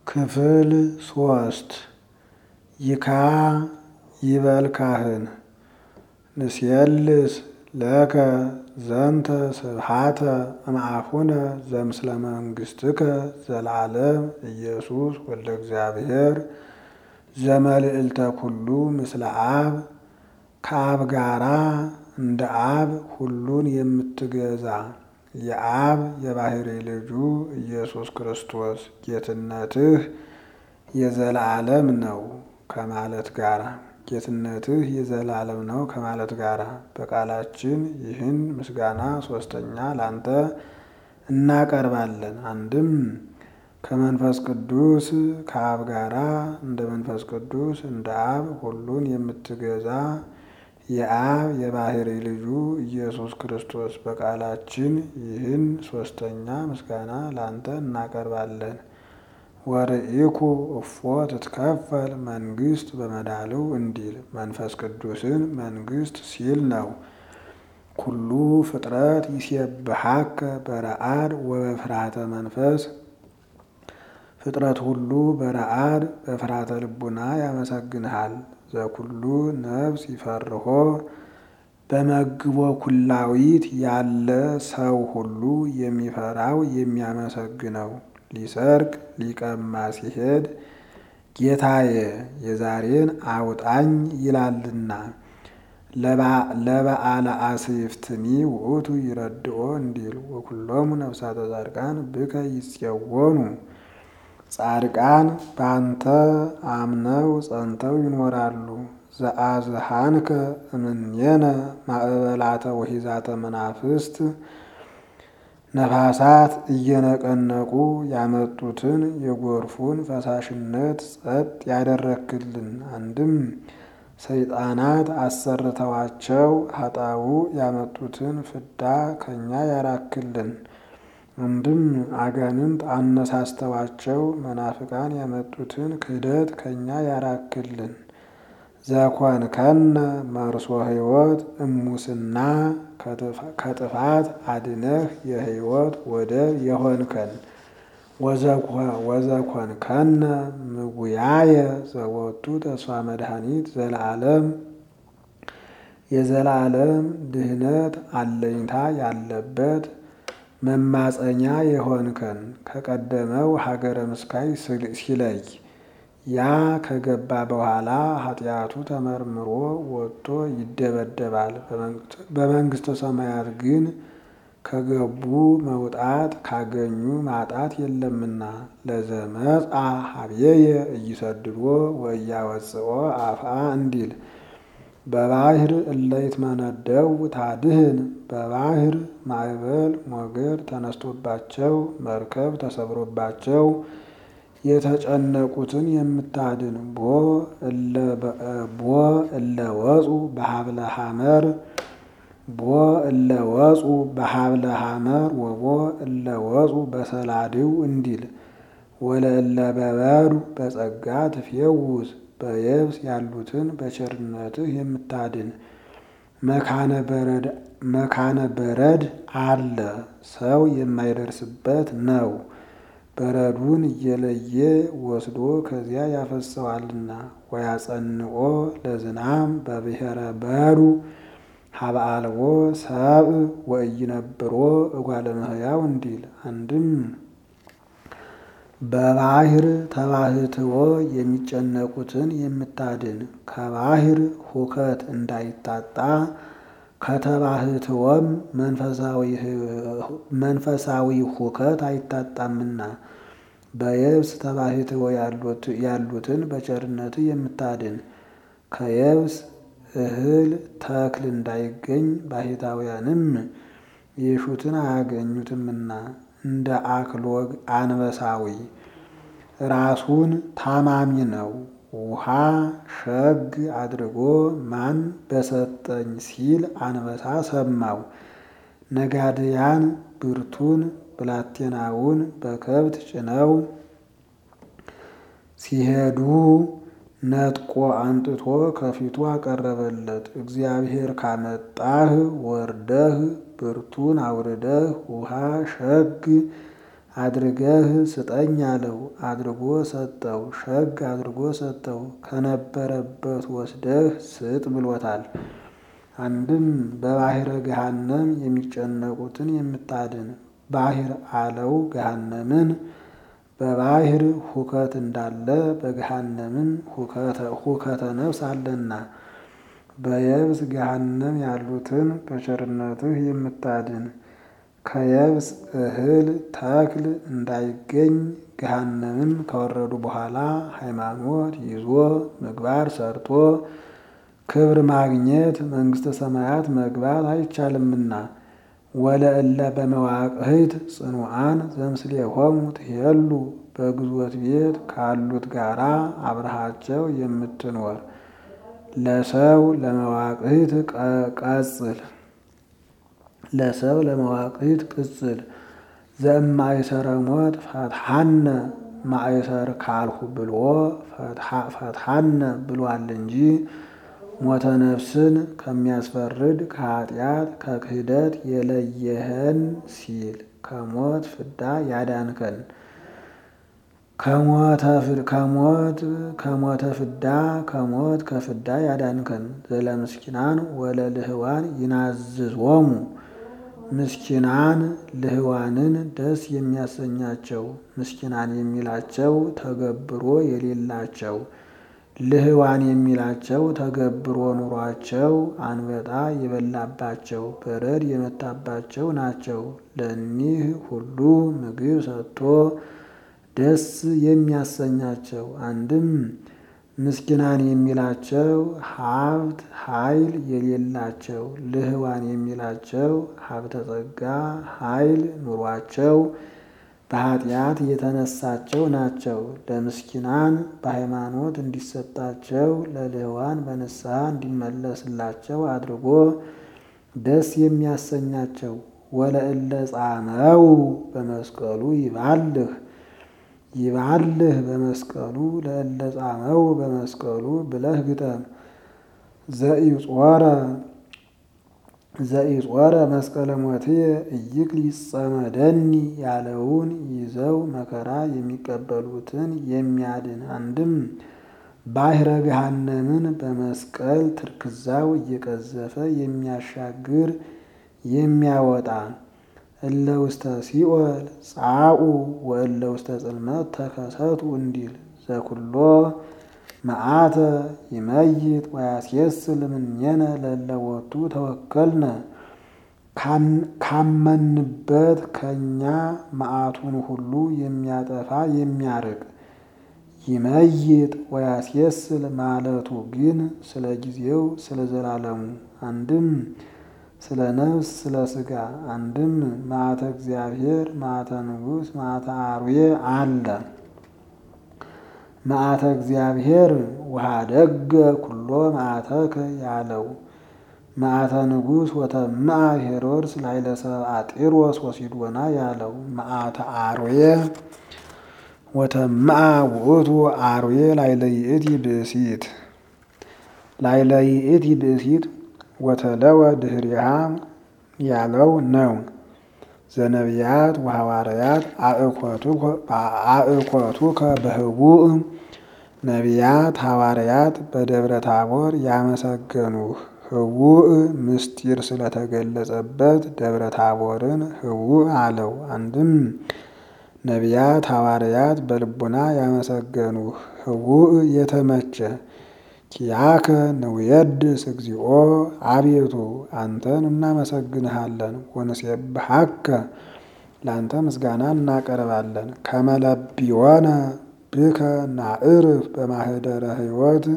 ክፍል ሶስት ይካ ይበል ካህን ንስየልስ ለከ ዘንተ ስብሐተ እምአፉነ ዘምስለ መንግሥትከ ዘለዓለም ኢየሱስ ወልደ እግዚአብሔር ዘመልዕልተ ኩሉ ምስለ አብ ከአብ ጋራ እንደ አብ ሁሉን የምትገዛ የአብ የባሕሪ ልጁ ኢየሱስ ክርስቶስ ጌትነትህ የዘላለም ነው ከማለት ጋራ ጌትነትህ የዘላለም ነው ከማለት ጋራ በቃላችን ይህን ምስጋና ሶስተኛ ላንተ እናቀርባለን። አንድም ከመንፈስ ቅዱስ ከአብ ጋራ እንደ መንፈስ ቅዱስ እንደ አብ ሁሉን የምትገዛ የአብ የባሕሪ ልጁ ኢየሱስ ክርስቶስ በቃላችን ይህን ሶስተኛ ምስጋና ላንተ እናቀርባለን። ወርኢኩ እፎ ትትከፈል መንግሥት በመዳልው እንዲል መንፈስ ቅዱስን መንግሥት ሲል ነው። ኩሉ ፍጥረት ይሴብሐከ በረአድ ወበፍርሃተ መንፈስ ፍጥረት ሁሉ በረአድ በፍርሃተ ልቡና ያመሰግንሃል። ዘኩሉ ነፍስ ይፈርሆ በመግቦ ኩላዊት ያለ ሰው ሁሉ የሚፈራው የሚያመሰግነው ሊሰርቅ ሊቀማ ሲሄድ ጌታዬ የዛሬን አውጣኝ ይላልና። ለበዓለ አስይፍትኒ ውእቱ ይረድኦ እንዲል ወኩሎሙ ነፍሳተ ጻድቃን ብከ ይጽወኑ ጻድቃን ባንተ አምነው ጸንተው ይኖራሉ። ዘአዝሃንከ እምኔነ ማዕበላተ ወሒዛተ መናፍስት ነፋሳት እየነቀነቁ ያመጡትን የጎርፉን ፈሳሽነት ጸጥ ያደረክልን። አንድም ሰይጣናት አሰርተዋቸው ኃጣው ያመጡትን ፍዳ ከኛ ያራክልን። አንድም አጋንንት አነሳስተዋቸው መናፍቃን ያመጡትን ክህደት ከኛ ያራክልን። ዘኮንከነ መርሶ ሕይወት እሙስና ከጥፋት አድነህ የሕይወት ወደብ የሆንከን ወዘኮንከነ ምጉያየ ዘወቱ ተስፋ መድኃኒት ዘለዓለም የዘላለም ድህነት አለኝታ ያለበት መማፀኛ የሆንከን ከቀደመው ሀገረ ምስካይ ሲለይ ያ ከገባ በኋላ ኃጢአቱ ተመርምሮ ወጥቶ ይደበደባል። በመንግሥተ ሰማያት ግን ከገቡ መውጣት ካገኙ ማጣት የለምና። ለዘመጻ ሀብየየ እይሰድዶ ወእያወፅኦ አፍአ እንዲል በባህር እለይትመነደው ታድህን በባህር ማዕበል ሞገድ ተነስቶባቸው መርከብ ተሰብሮባቸው የተጨነቁትን የምታድን ቦ እለ ወፁ በሀብለ ሐመር ቦ እለ ወፁ በሀብለ ሐመር ወቦ እለ ወፁ በሰላድው እንዲል ወለእለ በበሩ በጸጋ ትፌውስ በየብስ ያሉትን በቸርነትህ የምታድን መካነ በረድ አለ ሰው የማይደርስበት ነው። በረዱን እየለየ ወስዶ ከዚያ ያፈሰዋልና። ወያጸንኦ ለዝናም በብሔረ በሩ ሀበ አልቦ ሰብእ ወኢይነብሮ እጓለ እመሕያው እንዲል አንድም በባህር ተባህትዎ የሚጨነቁትን የምታድን ከባህር ሁከት እንዳይታጣ ከተባህትዎም መንፈሳዊ ሁከት አይታጣምና በየብስ ተባህትዎ ያሉትን በቸርነት የምታድን ከየብስ እህል ተክል እንዳይገኝ ባሕታውያንም የሹትን አያገኙትምና እንደ አክሎግ አንበሳዊ ራሱን ታማሚ ነው። ውሃ ሸግ አድርጎ ማን በሰጠኝ ሲል አንበሳ ሰማው። ነጋድያን ብርቱን ብላቴናውን በከብት ጭነው ሲሄዱ ነጥቆ አንጥቶ ከፊቱ አቀረበለት። እግዚአብሔር ካመጣህ ወርደህ ብርቱን አውርደህ ውሃ ሸግ አድርገህ ስጠኝ አለው። አድርጎ ሰጠው። ሸግ አድርጎ ሰጠው። ከነበረበት ወስደህ ስጥ ብሎታል። አንድም በባሕረ ገሃነም የሚጨነቁትን የምታድን ባሕር አለው ገሃነምን በባሕር ሁከት እንዳለ በገሃነምም ሁከተ ነፍስ አለና በየብስ ገሃነም ያሉትን በቸርነትህ የምታድን ከየብስ እህል ተክል እንዳይገኝ ገሃነምም ከወረዱ በኋላ ሃይማኖት ይዞ ምግባር ሰርቶ ክብር ማግኘት መንግሥተ ሰማያት መግባት አይቻልምና ወለእለ በመዋቅህት ጽኑዓን ዘምስሌሆሙ ትሄሉ በግዞት ቤት ካሉት ጋራ አብረሃቸው የምትኖር ለሰው ለመዋቅህት ቀጽል ለሰው ለመዋቅህት ቅጽል ዘእማይሰረ ሞት ፈትሐነ ማእሰር ካልሁ ብሎ ፈትሐነ ብሏል እንጂ ሞተ ነፍስን ከሚያስፈርድ ከኃጢአት ከክህደት የለየህን ሲል ከሞት ፍዳ ያዳንከን ከሞት ከሞተ ፍዳ ከሞት ከፍዳ ያዳንከን ዘለምስኪናን ወለልህዋን ይናዝዞሙ ምስኪናን ልህዋንን ደስ የሚያሰኛቸው ምስኪናን የሚላቸው ተገብሮ የሌላቸው ልህዋን የሚላቸው ተገብሮ ኑሯቸው አንበጣ የበላባቸው በረድ የመታባቸው ናቸው። ለእኒህ ሁሉ ምግብ ሰጥቶ ደስ የሚያሰኛቸው አንድም ምስኪናን የሚላቸው ሀብት ኃይል የሌላቸው ልህዋን የሚላቸው ሀብተ ጸጋ ኃይል ኑሯቸው በኃጢአት የተነሳቸው ናቸው። ለምስኪናን በሃይማኖት እንዲሰጣቸው ለልህዋን በንስሐ እንዲመለስላቸው አድርጎ ደስ የሚያሰኛቸው ወለእለ ጻመው በመስቀሉ ይባልህ ይባልህ በመስቀሉ ለእለ ጻመው በመስቀሉ ብለህ ግጠም። ዘኢጾረ ዘኢጾረ መስቀለ ሞትየ እይክል ይጸመደኒ ያለውን ይዘው መከራ የሚቀበሉትን የሚያድን አንድም ባሕረ ገሃነምን በመስቀል ትርክዛው እየቀዘፈ የሚያሻግር የሚያወጣ እለ ውስተ ሲኦል ጻኡ ወእለ ውስተ ጽልመት ተከሰቱ እንዲል ዘኩሎ መዓተ ይመይጥ ወያስየስል እምኔነ ለለወቱ ተወከልነ ካመንበት ከእኛ መዓቱን ሁሉ የሚያጠፋ የሚያርቅ ይመይጥ ወያስየስል ማለቱ ግን ስለ ጊዜው ስለ ዘላለሙ አንድም ስለ ነፍስ ስለ ሥጋ አንድም መዓተ እግዚአብሔር መዓተ ንጉሥ መዓተ አርዌ አለ። መዓተ እግዚአብሔር ወኀደገ ኩሎ መዓተከ ያለው መዓተ ንጉሥ ወተምአ ሄሮድስ ላዕለ ሰብአ ጢሮስ ወሲዶና ያለው መዓተ አርዌ ወተምአ ውእቱ አርዌ ላዕለ ይእቲ ብእሲት ላዕለ ይእቲ ብእሲት ወተለወ ድህሪሃ ያለው ነው። ዘነቢያት ወሐዋርያት አእኮቱከ በህቡእ ነቢያት ሐዋርያት በደብረ ታቦር ያመሰገኑህ ህቡእ ምስጢር ስለተገለጸበት ደብረ ታቦርን ህቡእ አለው። አንድም ነቢያት ሐዋርያት በልቡና ያመሰገኑህ ህቡእ የተመቸ ኪያከ ንውየድስ እግዚኦ አቤቱ አንተን እናመሰግንሃለን። ወንሴብሐከ ለአንተ ምስጋና እናቀርባለን። ከመለቢወነ ብከ ናዕርፍ በማህደረ ሕይወት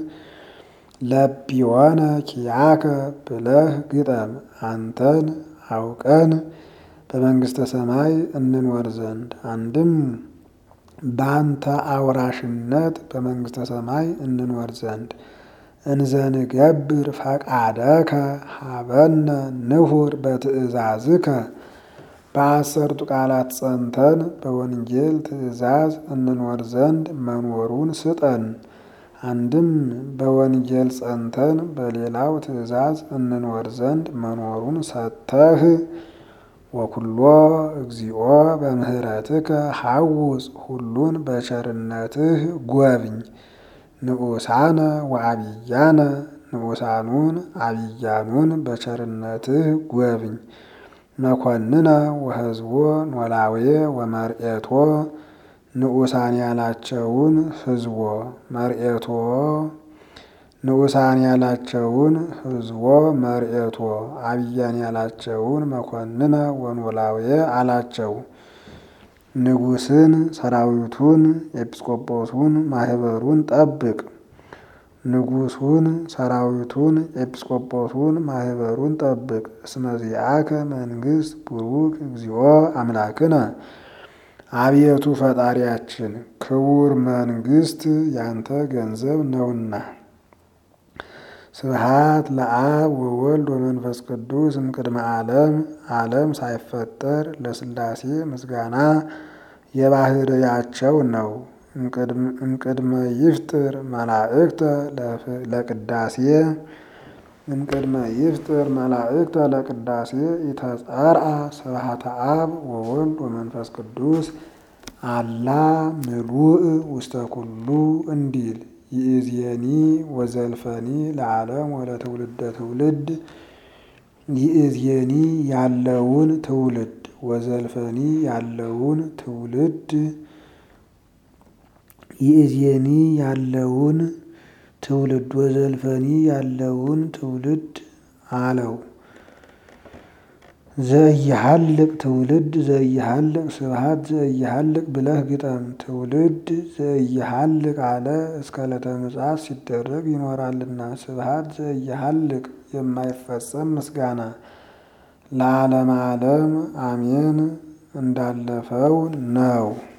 ለቢወነ ኪያከ ብለህ ግጠም። አንተን አውቀን በመንግሥተ ሰማይ እንኖር ዘንድ አንድም በአንተ አውራሽነት በመንግሥተ ሰማይ እንኖር ዘንድ እንዘንገብር ፈቃደከ ሀበነ ንሁር በትእዛዝከ በአሰርቱ ቃላት ጸንተን በወንጌል ትእዛዝ እንኖር ዘንድ መኖሩን ስጠን። አንድም በወንጌል ጸንተን በሌላው ትእዛዝ እንኖር ዘንድ መኖሩን ሰጥተህ ወኩሎ እግዚኦ በምህረትከ ሐውፅ ሁሉን በቸርነትህ ጎብኝ። ንዑሳነ ወአብያነ ንዑሳኑን አብያኑን በቸርነትህ ጎብኝ። መኮንነ ወህዝቦ ኖላዌ ወመርኤቶ ንዑሳን ያላቸውን ህዝቦ መርኤቶ ንዑሳን ያላቸውን ህዝቦ መርኤቶ አብያን ያላቸውን መኮንነ ወኖላዌ አላቸው። ንጉሥን ሰራዊቱን ኤጲስቆጶሱን ማህበሩን ጠብቅ። ንጉሱን ሰራዊቱን ኤጲስቆጶሱን ማህበሩን ጠብቅ። እስመ ዚአከ መንግሥት ቡሩክ እግዚኦ አምላክነ አብየቱ ፈጣሪያችን ክቡር መንግሥት ያንተ ገንዘብ ነውና። ስብሃት ለአብ ወወልድ ወመንፈስ ቅዱስ እምቅድመ ዓለም ዓለም ሳይፈጠር ለሥላሴ ምስጋና የባህርያቸው ነው። እምቅድመ ይፍጥር መላእክተ ለቅዳሴ እምቅድመ ይፍጥር መላእክተ ለቅዳሴ ኢተጸርአ ስብሃተ አብ ወወልድ ወመንፈስ ቅዱስ አላ ምሉእ ውስተ ኩሉ እንዲል ይእዜኒ ወዘልፈኒ ለዓለም ወለትውልደ ትውልድ ይእዜኒ ያለውን ትውልድ ወዘልፈኒ ያለውን ትውልድ ይእዜኒ ያለውን ትውልድ ወዘልፈኒ ያለውን ትውልድ አለው። ዘኢይሃልቅ ትውልድ ዘኢይሃልቅ ስብሃት ዘኢይሃልቅ ብለህ ግጠም። ትውልድ ዘኢይሃልቅ አለ እስከ ዕለተ ምጽአት ሲደረግ ይኖራልና። ስብሃት ዘኢይሃልቅ የማይፈጸም ምስጋና ለዓለመ ዓለም አሜን እንዳለፈው ነው።